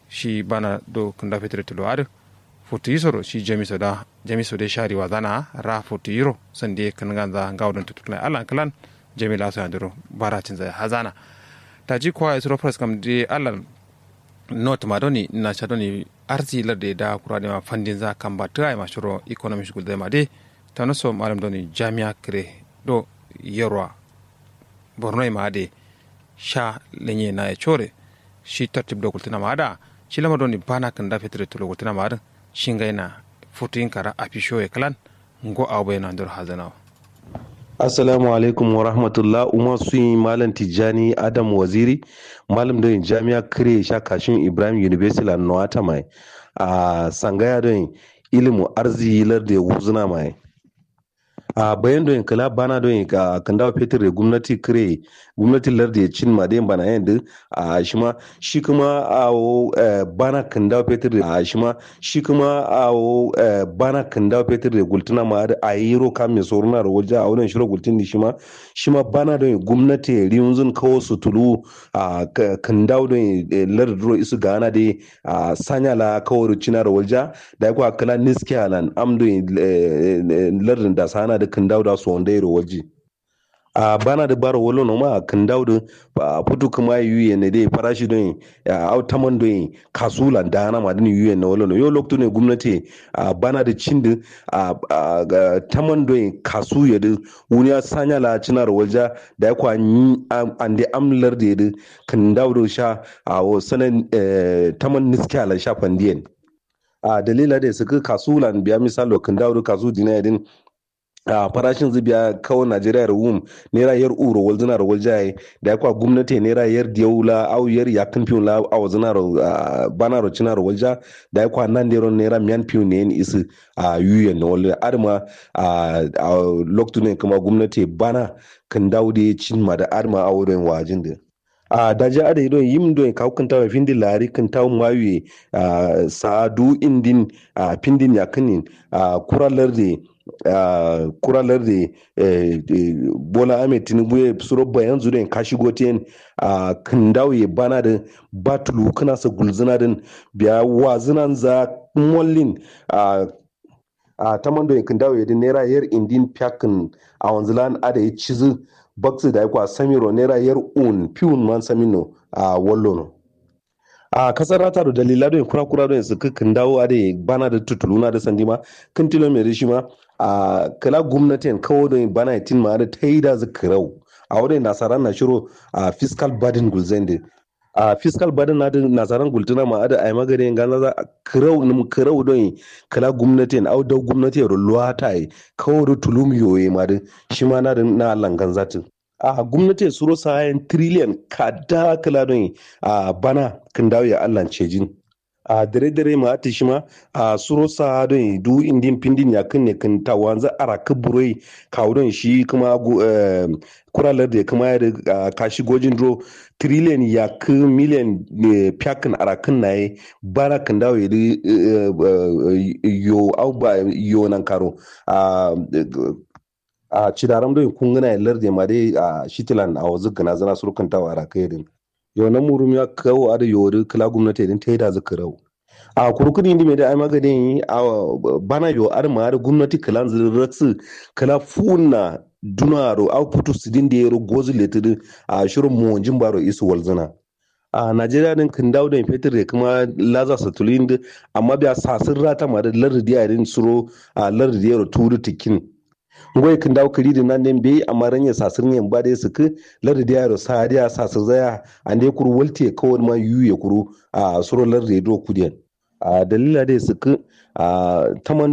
shi bana do kunda fetur tulo adu futu yisoro shi jamiso da jamiso de shari wa zana ra futu yiro sande kan ganza gawdon tutuna alan kalan jamila so andiro baratin zai hazana ta ji kwa isro press kam de alan not madoni na chadoni arzi larde da kurade ma fandin za kan ba ta ma shuro economy shugul da ma de tano so malam doni jami'a kre do yerwa borno ma de sha lenye na ya chore shi tartib do kultina ma da shi lama doni bana kan da fetre to kultina ma da shinga ina futin kara apisho e kalan ngo awbe na ndur hazana Assalamu alaikum wa rahmatullah Umar sun Malam Tijjani Adam Waziri Malam don Jami'a Kire Shakashin Ibrahim University la Noata mai a sangaya don ilimu arziki lar da wuzuna mai a bayan don kala bana don ka kanda fetur da gwamnati kire gwamnati lar da cin ma dai bana yanda a shi ma shi kuma a bana kanda fetur da shi ma shi kuma a bana kanda fetur da gultuna ma da a yi ro kam mai soruna da waje a wannan shiro gultun da shi ma shi ma bana don gwamnati riyunzun kawo su tulu a kanda don lar da isu gana da a sanya la kawo rucina da waje da ya kwa kala niskiya lan am don lar da sana da kan dauda su wanda ya waje a bana da baro wolo no ma kan dauda a putu kuma yuye ne dai farashi don a autaman don kasula da na ma din yuye na wolo no yo lokto ne gwamnati a bana da cin da a taman don kasu ya da wuni ya sanya la cinar walja da ya kwa an da amlar da ya kan dauda sha a sanan taman niskiya la sha fandiyan a dalila da suka kasulan biya misalo kan dauda kasu dinayadin a farashin zubiya kawo najeriya da wum naira yar uro wal zina rawal jaye da yakwa gwamnati naira yar diyawula au yar yakin fiyon la awa zina bana ro cina rawal ja da yakwa nan da ron naira miyan fiyon ne yin isi a yuyen na wal arma a loktu ne kuma gwamnati bana kan dawo da cin ma da arma a wurin wajin da a daji ada idon yim don ka hukanta wa findi lari kan tawo mayu a sa'adu indin a pindin yakinin a kuralar da Uh, kuralar da uh, uh, bola ahmed tinubu ya suro bayan zuwa ka shigo ten a kan dawo bana da batulu kana sa gulzina din biya wazinan za mollin a a taman da kan dawo da naira yar indin pyakin a wanzilan ada ya cizu baksu da ya kwa samiro naira yar un piun man samino a wallo a kasar rata da dalila don kura kura don su kan dawo a da bana da tutuluna da sandima kan tilo mai rishi ma a kala gwamnatin kawo don bana tin ma da ta yi da zikirau a wurin nasarar na shiro a fiscal burden gulzende a fiscal burden na da nasarar gultuna ma da ai magana gana za kirau nim kirau don kala gwamnatin au da gwamnati ro luwata ai kawo da tulum yoye ma da shi ma na da na langan zatin a gwamnati suro sayan trillion kada kala don a bana kan dawo ya Allah cejin a dare dare ma ati shima a suro sa don du indin pindin ya kan ne kan ta wanzu ara kaburoi kawo don shi kuma kuralar da kuma ya kashi gojin dro trillion ya ka miliyan fiyakan ara kan na yi bara kan dawo ya yo au ba yo nan karo a cidaram do kun gana larde ma dai a shitilan a wazu gana zana surkan tawa ara kai din yo na murum ya kawo ada yori kala gwamnati din ta yi da zaka rau a kurkudi ndi mai da ai magadin a bana yo ar ma da gwamnati kala zirratsu kala funa dunaro au putu sidin da yaro gozu letidin a shirin monjin baro isu walzana a najeriya din kan dawo da fetur da kuma laza satulin da amma biya sasin rata ma da lardi yarin suro a lardi yaro turu tikin ngoy kan daw kali da nan den be amma ranya sasir ne ba da su ku lardi da yaro sa da sasir zaya ande kuru walte kawai ma yuye kuru a suro lardi do kudiyan a dalila da su ku a taman